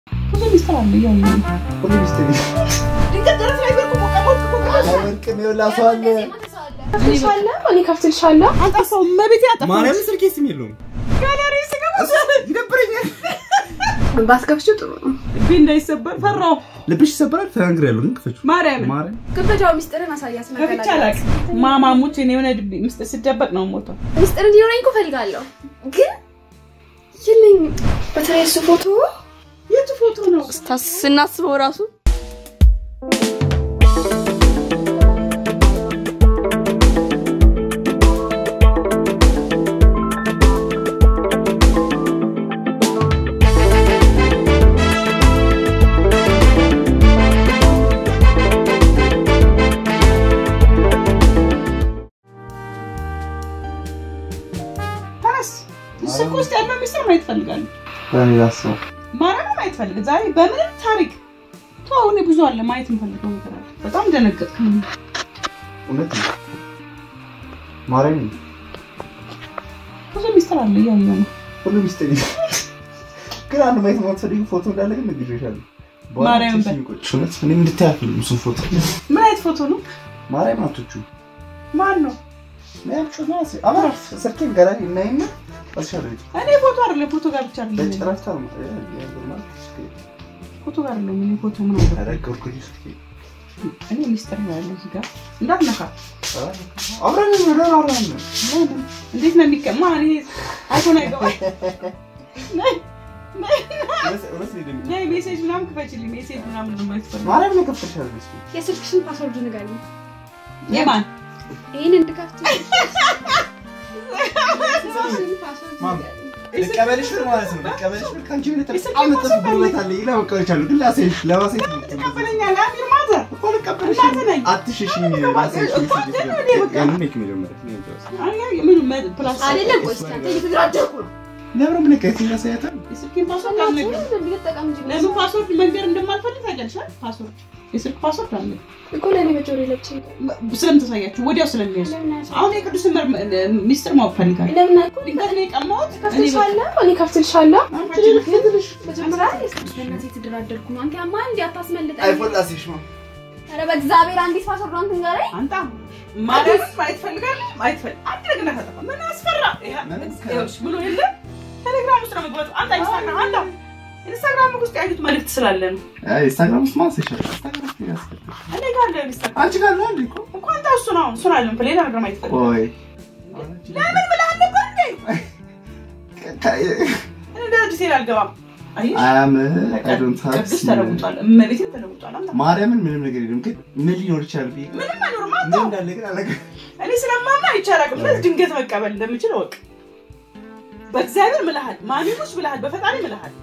ብዙ ሚስጥር አለ እያየሁ ነው። ሁሉ ሚስጥር ድንገት ደረስ ላይ ወርቁ ሞቀ ሞቅ ሞቅ ወርቅም ይኸውልህ ሰው አለ። ከፍትልሻለሁ እኔ ከፍትልሻለሁ። አጠፋው መቤቴ አጠፋው ማርያምን ስልኬ ስም የለውም። ጋለሪ ስገባ ይደብረኛል። ባትከፍቺው ጥሩ ነው። ልቤ እንዳይሰበር ፈራው። ልብሽ ይሰበራል። ተናግሬያለሁ ግን ክፈችው። ማርያም ማርያም ክበጃው ሚስጥርን አሳያት። ከፍቼ አላውቅም። ማማሙች እኔ የሆነ ድብ ምስጢር ስደበቅ ነው ሞተው ሚስጥር እንዲኖረኝ እኮ እፈልጋለሁ፣ ግን የለኝም። በተለይ እሱ ፎቶ የቱ ፎቶ ነው? ስናስበው ራሱ ተነስ። ስልክ ውስጥ ያለው ሚስጥር ማየት ፈልጋለሁ። በእኔ ላስበው። ማርያም ማየት ፈልግ ዛሬ በምንም ታሪክ ተው። እኔ ብዙ አለ ማየት የምፈልገው ነገር አለ። በጣም ደነገጥኩ። እውነት ነው። ማርያም ብዙ ሚስጥር አለ እያየሁ ነው። ሁሉ ሚስጥር ግን አንድ ማየት የማትፈልጊው ፎቶ እንዳለ ግን ነግሬሻለሁ። በኋላ ማርያም ትንሽ የሚቆጭ እውነት እኔ እንድታይ አልፈልግም እሱን ፎቶ። ምን አይነት ፎቶ ነው? ማርያም አቶቹ ማን ነው? አብራ ስልኬን ገና እናይና አስሻለሁ እኔ ፎቶ አይደለም ፎቶ ጋር ብቻ አይደለም በጭራሽ ታማ ፎቶ ጋር አይደለም እኔ ፎቶ ምን አለ ያረገርኩኝ ስልኬ እኔ ሚስጥር ነው ያለው እዚህ ጋር እንዳትነካ። አብረን ነው አብረን ነው ለምን? እንዴት ነው የሚቀማ? እኔ አይፎን አይገባም። ነይ ነይ እውነት ነው ደግሞ ነይ ሜሴጅ ምናምን ክፈችልኝ። ሜሴጅ ምናምን ነው የማይፈልገው። ማርያም ነው ከፍተሻል እስኪ የስልክሽን ፓስወርድ ንገሪኝ። የማን ይህን እንድከፍት የስልክሽን ፓስወርድ ማም። ንገሪኝ። ልቀበልሽ ብር ማለት ነው ልቀበልሽ ብር ከአንቺ የሆነ በጣም መጠፍ ጉልበት አለ ይላ መቀበልሻለሁ ግን ላሳይሽ ለማሳየት ነው ትቀበለኛለህ? አሚር ማዘር እኮ ልቀበልሽ እናትህ ነኝ። አትሽሽኝ ላሳይሽ እኮ አንተ ነው እኔ በቃ። ያንን ነው መጀመሪያ አይ አይ ምን መ- ፕላስ አይደለም ቆይ እስኪ አንተ እየተደራደርኩ ነው። ለምን ምን ቀይት ያሳያታል የስልኬን ፓስወርድ አልነግርም። ለምን ልጠቀም እንጂ ለምን ፓስወርድ መንገር እንደማልፈልግ ታውቂያለሽ አይደል? ፓስወርድ የስልክ ፓስወርድ አለ እኮ ለእኔ በጆሮ ለብቻ ስለምታሳያችሁ ወዲያው ስለሚያዙ ለምን አያሳይም? አሁን የቅዱስን መር- ሚስጥር ማወቅ ፈልጋለሁ። ለምን አልኩ? ድንገት ነው የቀማሁት። እኔ በቃ- ከፍትልሻለሁ እኔ ከፍትልሻለሁ። አንቺ መጀመሪያ በእናትህ የተደራደርኩ ነው። አንተ ያማ እንዲ አታስመልጠኝ። አይፎን ላሳይሽ ነው ኧረ በእግዚአብሔር አንዲት ፓስወርድ አንተ ንገረኝ። አንተ ማለት ማየት ፈልጋለሁ ማየት ፈል አንድ ነገር እንዳታጠፋ ምን አስፈራ ይሄ ምን ይኸውልሽ ብሎ የለ ቴሌግራም ውስጥ ነው መግባቱ አንተ ኢንስታግራም አንተ ኢንስታግራም ውስጥ ያዩት መልዕክት ስላለ ነው አይ ኢንስታግራም ውስጥ ማን ሰሻል ኢንስታግራም ውስጥ ያስፈልግ እኔ ጋር አለ ኢንስታግራም አንቺ ጋር ነው እንዴ እኮ እኮ አንተ እሱ ነው እሱን አለም ሌላ ነገር ማየት ፈልጋለሁ ቆይ ለምን ብለህ ነበር እንዴ እኔ እንደዚህ ዲቴል አልገባም አየሽ አያም አይ ዶንት ሃቭ ቅዱስ ተለውጧል እመቤቴ ተለውጧል አንተ ማርያምን ምንም ነገር የለም ግን ምን ሊኖር ይችላል ብዬ ምንም አይኖርም ምን አንተ እንዳለ ግን አላውቅም እኔ ስለማማ አይቻላቅም ስለዚህ ድንገት መቀበል እንደምችል እወቅ በእግዚአብሔር ምልሃል ማሚሙሽ ብልሃል በፈጣሪ ምልሃል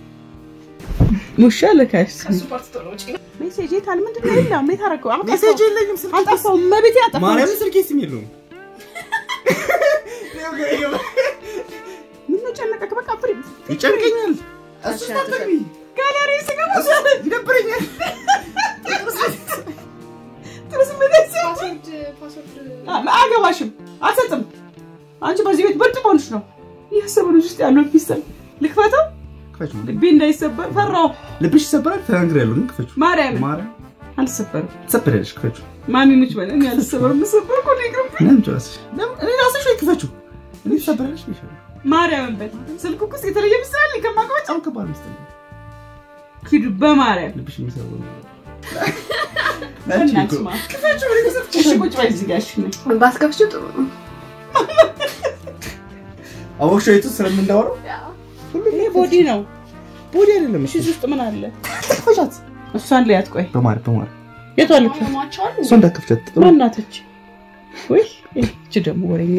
ሙሻ ልካሽ ከሱ ፓርት ቶሎ ውጪ። ሜሴጅ የታል ምንድን ነው የለም የት አደረገው አሁን ሜሴጅ የለኝም ስልክ አጠፋው መቤት ያጠፋው ማርያምን ስልኬ ስም የለውም ምን ነው ጨነቀክ በቃ ፍሪ ይጨንቀኛል እሱ ስታጠቅሚ ጋለሪ ስገባ ይደብረኛል ጥርስ ምደስ ፓስወርድ ፓስወርድ አገባሽም አልሰጥም አንቺ በዚህ ቤት ብርድ ሆንሽ ነው እያሰበነች ውስጥ ያለው ሚስጥር ልክፈተው ክፈችው ልቤ እንዳይሰበር ፈራው ልብሽ ይሰበራል ተናግሬያለሁ ግን ክፈችው ማርያም ማርያም አልሰበርም ትሰበሪያለሽ ክፈችው ማሚ ሙች በለ እኔ አልሰበርም የምሰበር እኮ ነው ይቅርብ ለምን ጨዋስሽ ለምን እኔ ራስሽ ወይ ክፈችው እኔ ትሰበሪያለሽ ብዬሻለሁ ማርያምን በል ስልኩ ውስጥ የተለየ ሚስጥር አለ ከማቀበጭ በጣም ከባድ ሚስጥር ነው ሂዱ በማርያም ልብሽ የሚሰበሩ እናትሽ ማ ክፈችው ወደ ጊዜ እሺ ቁጭ በይ እዚህ ጋር እሺ ነይ ባትከፍቺው ጥሩ ነው። አወቅሽ የቱ ስለምንዳወራው ይሄ ቦዲ ነው ቦዲ አይደለም እሺ እዚህ ውስጥ ምን አለ ክፈቻት እሷን ልያት ቆይ በማርያም በማርያም የቷ ልክ አሟቸዋል እሷ እንዳትከፍቻት ማናተች ወይ እቺ ደግሞ ወሬኛ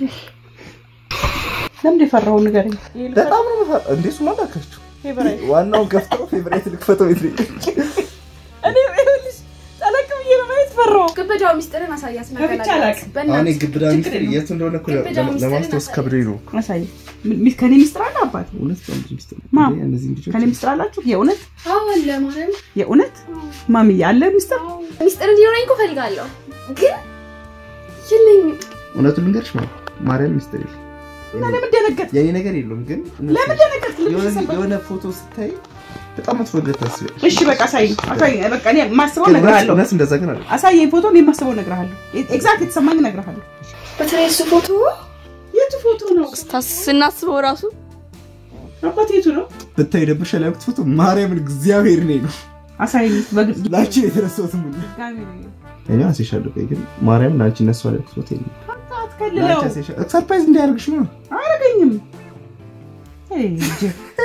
ለምን የፈራው ንገረኝ ይሄ ልፈራ- በጣም ነው የምፈራ- እንዴ እሱማ እንዳትከፍቺው ፌቨራይት ዋናውን ከፍተው ፌቨራይት ልክፈተው የት ነው? እኔ ይኸውልሽ ጠለቅ ብዬ ነው ማየት ፈራው ግበጃው ሚስጥርን አሳያት ነገር ከፍቼ አላውቅም። አሁን በእናትህ የግብዳ ችግር ሚስጥር የለውም። የቱ እንደሆነ እኮ ግብዳ ለማ- ሚስጥርን ለማስታወስ አሳይ። ከብዶኝ ነው አሳይ ሚ- ከኔ ሚስጥር አለ አባት እውነት በጣም ብዙ ሚስጥር ነው። ማ? እንዴ፣ እነዚህ ልጆች ከኔ ሚስጥር አላችሁ የእውነት አዎ አለ ማርያም የእውነት ማሚዬ አለ ሚስጥር አዎ። ሚስጥር እንዲኖረኝ እኮ እፈልጋለሁ፣ ግን የለኝም። እውነቱን ልንገርሽ ማለት ማርያም ሚስጥር የለም እና ለምን ደነገጥ የኔ ነገር የለውም ግን ለምን ደነገጥ የሆነ- የሆነ ፎቶ ስታይ በጣም መጥፎ ነገር ታስቢያለሽ። እሺ በቃ አሳይኝ፣ አሳይኝ። በቃ እኔ የማስበው ግን እነግርሃለሁ። እውነት እንደዛ ግን አለ አሳየኝ ፎቶ፣ እኔ የማስበው እነግርሃለሁ። ኤግዛክት የተሰማኝ እነግርሃለሁ። በተለይ እሱ ፎቶ የቱ ፎቶ ነው ስናስበው ራሱ አባት? የቱ ነው? ብታይ ደብርሻል ያልኩት ፎቶ ማርያምን እግዚአብሔር ነኝ ነው አሳይኝ። በግልጽ ላንቺ የተረሳሁት ምን ድጋሚ ነው። እኔ አሴሻለሁ ቆይ ግን ማርያም ላንቺ እነሱ ያልኩት ፎቶ የለም አትከልለው። ላንቺ አሴሻለሁ ሰርፕራይዝ እንዲያደርግሽ ነው አያረገኝም። አይ እንጂ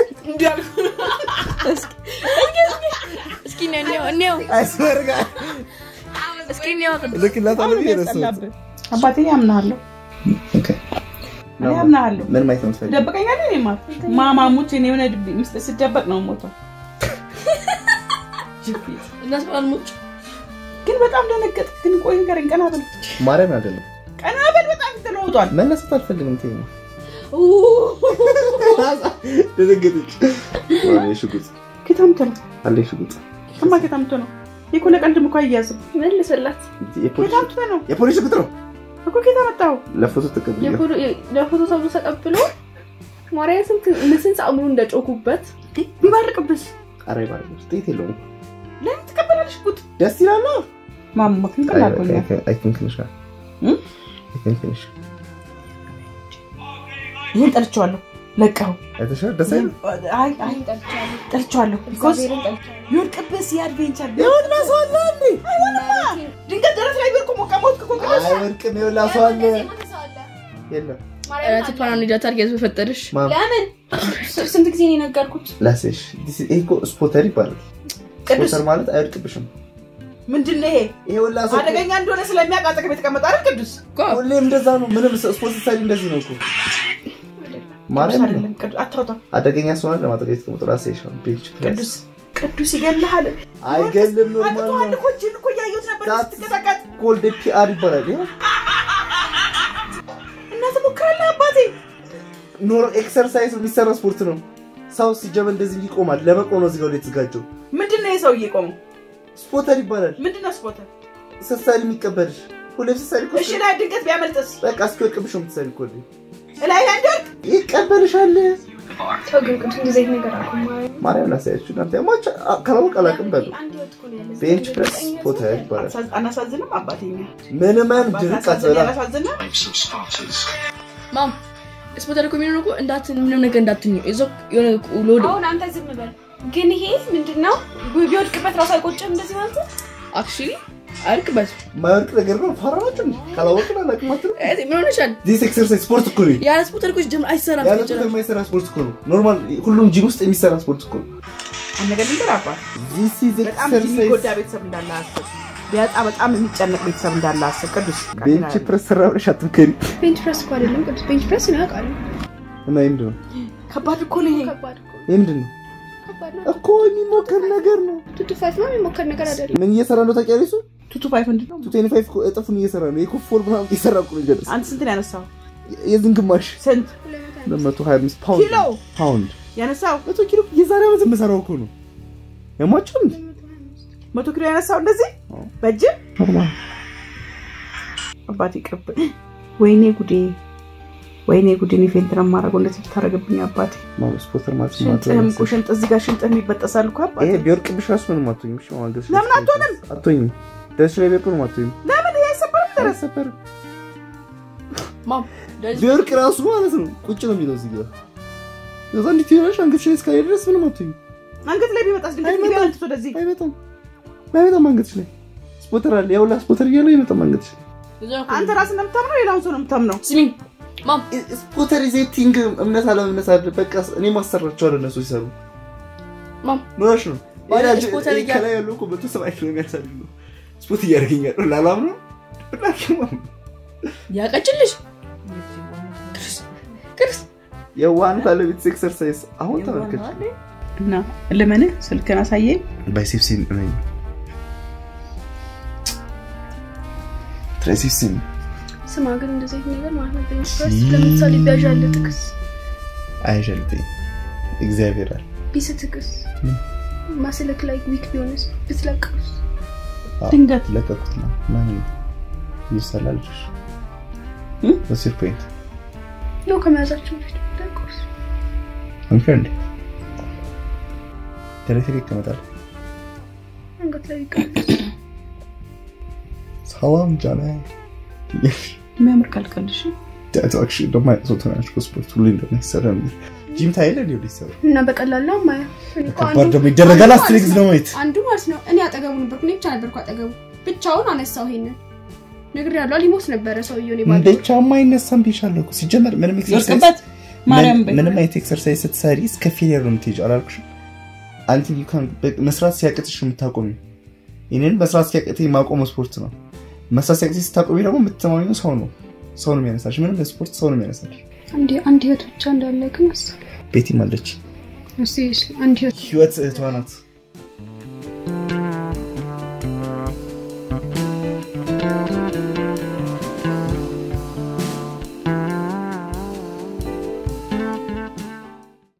እስኪ እኔው እኔው አይስወርጋ እስኪ እኔው ልክላታለሁ ብዬ ረሳሁት ያስጠላብህ። አባቴ ያምናለሁ፣ ኦኬ እኔ ያምናለሁ። ምን ማየት ነው የምትፈልጊው? ትደብቀኛለህ? እኔማ ማማሙት እኔ የሆነ ድብ- ምስጥ ስደበቅ ነው ሞተው እናስባልሞች ግን በጣም ደነገጥ። ግን ቆይ ንገረኝ፣ ቀና በል ማርያም አይደለም ቀና በል። በጣም ተለውጧል። መነሳት አልፈልግም ተይኝ ደነገጠች አለ ሽጉጥ ኬታምቶ ነው አለ ሽጉጥ እማ ኬታምቶ ነው ይኮ ለቀልድም እኮ አያያዝም። መልስላት። የፖሊስ ኬታምቶ ነው የፖሊስ ሽጉጥ ነው እኮ ኬታ መጣው ለፎቶ ተቀብዬ ለፎቶ ተብሎ ተቀብሎ ማርያም ስንት ለስንት ሰዓት ሙሉ እንደጮኩበት ቢባርቅብስ ኧረ ይባላል ውጤት የለውም ለምን ትቀበላለሽ? ጉድ ደስ ይላል ነው ማማ ግን ቀላልኩኛል። አይ ቲንክ ነሽ እም? አይ ቲንክ ነሽ ይህን ጠልቼዋለሁ። ለቀው አይተሻል ደስ አይልም አይ አይ ጠልቼዋለሁ። ቢኮዝ ይወድቅብስ የአድቬንቸር ይሁን ማስዋላ እንዴ ድንገት ደረት ላይ ቢወድቁ ሞቃ ሞት እኮ ቅዱስ አይወድቅም ይኸውልህ አስዋለ የለም ቲፓና ኒዳት አድርጌ በፈጠረሽ ማም ለምን ስንት ጊዜ ነው የነገርኩት? ላሴሽ ይሄ እኮ ስፖተር ይባላል ቅዱስ ስፖተር ማለት አይወድቅብሽም ምንድን ነው ይሄ? ይኸውልህ አስዋለ አደገኛ እንደሆነ ስለሚያውቅ አጠገብ የተቀመጠ አይደል? ቅዱስ ሁሌም እንደዛ ነው ምንም ስፖርት ስታይል እንደዚህ ነው እኮ ቅዱስ ማርያም አይደለም። ቅዱስ አታውጣ። አደገኛ ስለሆነ ለማድረግ የተቀመጠ ራሴሽ ነው ቤንች ፕሬስ ቅዱስ ቅዱስ ይገልሃል። አይገልም ኖርማል አጥቷል ነው እኮ እጅን እኮ እያየሁት ነበር ዳት- ስትንቀጠቀጥ። ኮልድ ፒአር ይባላል ይኸው እና ትሞክራለህ አባቴ። ኖሮ ኤክሰርሳይዝ የሚሰራ ስፖርት ነው ሰው ሲጀመር እንደዚህ ይቆማል ለመቆም ነው እዚህ ጋር ወደ የተዘጋጀው ምንድን ነው የሰውዬ ቆመው? ስፖተር ይባላል ምንድን ነው ስፖርት? ስትሰሪ የሚቀበልሽ ሁሌም ስትሰሪ እኮ እሺ ላይ ድንገት ቢያመልጥስ? በቃ እስኪወድቅብሽ ነው የምትሰሪ እኮ ሁሌ ላይ ላይ እንዲወድቅ ይቀበልሻል ተው ግን ቅዱስ እንደዚህ አይነት ነገር አቁም። ማርያም ላሳያችሁ እናንተ ያማች ካላወቅ አላውቅም በሉ አንድ ህይወት እኮ ነው ያለው። ቤንች ፕሬስ ስፖተር ይባላል አናሳዝ- አናሳዝንም አባቴኛ ምንም አይነት ድርቅ አናሳዝን አትበላ ያላሳዝንም ማም ስፖተር እኮ የሚሆነው እኮ እንዳትን ምንም ነገር እንዳትኝ እዞ የሆነ ሎድ አሁን አንተ ዝም በል። ግን ይሄ ምንድን ነው? ቢወድቅበት ራሱ አይቆጭም እንደዚህ ማለት ነው? አክቹሊ አያልቅበት ማይወድቅ ነገር ነው ፈራናችሁ ካላወቅን አላውቅም አትልም ምን ሆነሻል? ዲስ ኤክሰርሳይዝ ስፖርት እኮ ነው ያለ ስፖተር እኮ ጀምር አይሰራም። ያለ ቁጥር የማይሰራ ስፖርት እኮ ነው ኖርማል ሁሉም ጂም ውስጥ የሚሰራ ስፖርት እኮ ነው አነገር ልንገር አባት ዲስ ኢዝ በጣም ኤክሰርሳይዝ የሚጎዳ ቤተሰብ እንዳለ አስብ። ቢያጣ በጣም የሚጨነቅ ቤተሰብ እንዳለ አስብ። ቅዱስ ቤንች ፕረስ ሰራ ብለሽ አትምከሪ ቤንች ፕረስ እኮ አይደለም ቅዱስ፣ ቤንች ፕረስ ነው ያውቃሉ። እና ይህ ምንድን ነው ከባድ እኮ ነው ይሄ። ከባድ እኮ ይህ ምንድን ነው ከባድ ነው። እኮ የሚሞከር ነገር ነው ቱቱ ፋይፍ ነው የሚሞከር ነገር አይደለም። ምን እየሰራ ነው ታውቂያለሽ እሱ ቱቱ ፋይፍ ምንድን ነው? ቱ ቴኒ ፋይቭ እኮ እጥፉን እየሰራ ነው የኮፍ ፎር ምናምን እየሰራ እኮ ነው የሚደርስ አንተ ስንት ነው ያነሳው? የዝን ግማሽ ስንት ለመቶ ሀያ አምስት ፓውንድ ኪሎ ፓውንድ ያነሳው? መቶ ኪሎ የዛሬ ዓመት የምሰራው እኮ ነው ያሟቸው እንዴ መቶ ኪሎ ያነሳው እንደዚህ አዎ። በእጅ ኖርማል አባቴ ቅርብ። ወይኔ ጉዴ፣ ወይኔ ጉዴ። እኔ ፌንት ነው የማደርገው እንደዚህ ብታደርግብኝ አባቴ። ማለት ስፖርተር ማለት ሽንጥህም እኮ ሽንጥ እዚህ ጋር ሽንጥህም ይበጠሳል እኮ አባቴ። ይሄ ቢወርቅብሽ ራሱ ምንም አትሆኝም እሺ ማለት ደስ ለምን አትሆንም? አትሆኝም ደስ ላይ ቢወርቅ ምንም አትሆኝም ለምን ይሄ አይሰበርም? ደረስ አይሰበርም ማም ቢወርቅ ራሱ ማለት ነው ቁጭ ነው የሚለው እዚህ ጋር ከዛ እንዴት ይሆናል አንገትሽ ላይ እስካለ ድረስ ምንም አትሆኝም አንገት ላይ ቢመጣስ ድንገት አይመጣም። ቢያመልጥ ወደዚህ አይመጣም አይመጣም አንገትሽ ላይ ስፖተር አለ ያውላ ስፖተር እያለ አይመጣም አንገትሽ ላይ አንተ ራስህ ነው የምታምነው፣ ሌላውን ሰው ነው የምታምነው። ስሚኝ ማም ስፖተር ኢዜቲንግ እምነት አለመምነት አለ በቃ እኔ ማሰራቸዋለሁ እነሱ ሲሰሩ ማም ኖራሽ ነው ባለ ይሄ ስፖተር እያ- ከላይ ያለው እኮ መቶ ሰባ ኪሎ የሚያሳድግ ነው ስፖርት እያደረገኛል ላላም ነው ያቀጭልሽ ክርስ የዋህነት አለ ቤትስ ኤክሰርሳይዝ አሁን ተመልከች እና ልመንህ ስልክን አሳየኝ። ባይሴፕሲን ነኝ ትራይሴፕሲን ስማ ግን እንደዚህ አይነት ነገር ማለት ነው ቤንች ፕረስ ለምሳሌ ቢያዣለ ጥቅስ አይሸልተኝ እግዚአብሔር አለ ቢስትክስ ማስለክ ላይ ዊክ ቢሆንስ ብትለቀውስ ድንገት ለቀቁት ነው ማን ይሰላ ልጆች እም? ወሲር ፖይንት ያው ከመያዛቸው በፊት ብትለቀውስ አንፈንድ ደረቴ ላይ ይቀመጣል። አንገት ላይ ይቀመጣል። ሰላም ጃና የሚያምር ቀልቀልሽ ቲያትራክሽ ደግሞ አይነት ናቸው ስፖርት ሁሌ እንደሚሰራ ጂም ታይለ ሊሆ ሊሰራ እና በቀላል ነው ማያ ከባድ ደግሞ ይደረጋል። አስትሪክስ ነው ማየት አንዱ ማለት ነው እኔ አጠገቡ ነበርኩ እኔ ብቻ ነበርኩ አጠገቡ ብቻውን አነሳው ይሄንን ነግር ያለው ሊሞት ነበረ ሰውየው እኔ ባዶ እንደ ቻማ አይነሳም ብዬሻለሁ እኮ። ሲጀመር ምንም ኤክሰርሳይዝ ይወርቅበት ማርያም በይ ምንም አይነት ኤክሰርሳይዝ ስትሰሪ እስከ ፌሊየር ነው የምትሄጂው። አላልኩሽም? አንተ you can- በ- መስራት ሲያቅትሽ የምታቆሚ ይህንን መስራት ሲያቅትሽ ማቆም ስፖርት ነው። መስራት ሲያቅትሽ ስታቆሚ ደግሞ የምትተማመኘው ሰው ነው። ሰው ነው የሚያነሳሽ። ምንም በስፖርት ሰው ነው የሚያነሳሽ። አንድ አንድ ህይወት ብቻ እንዳለ ግን አስ ቤቲም አለች። እስቲ አንድ ህይወት ህይወት እህቷ ናት።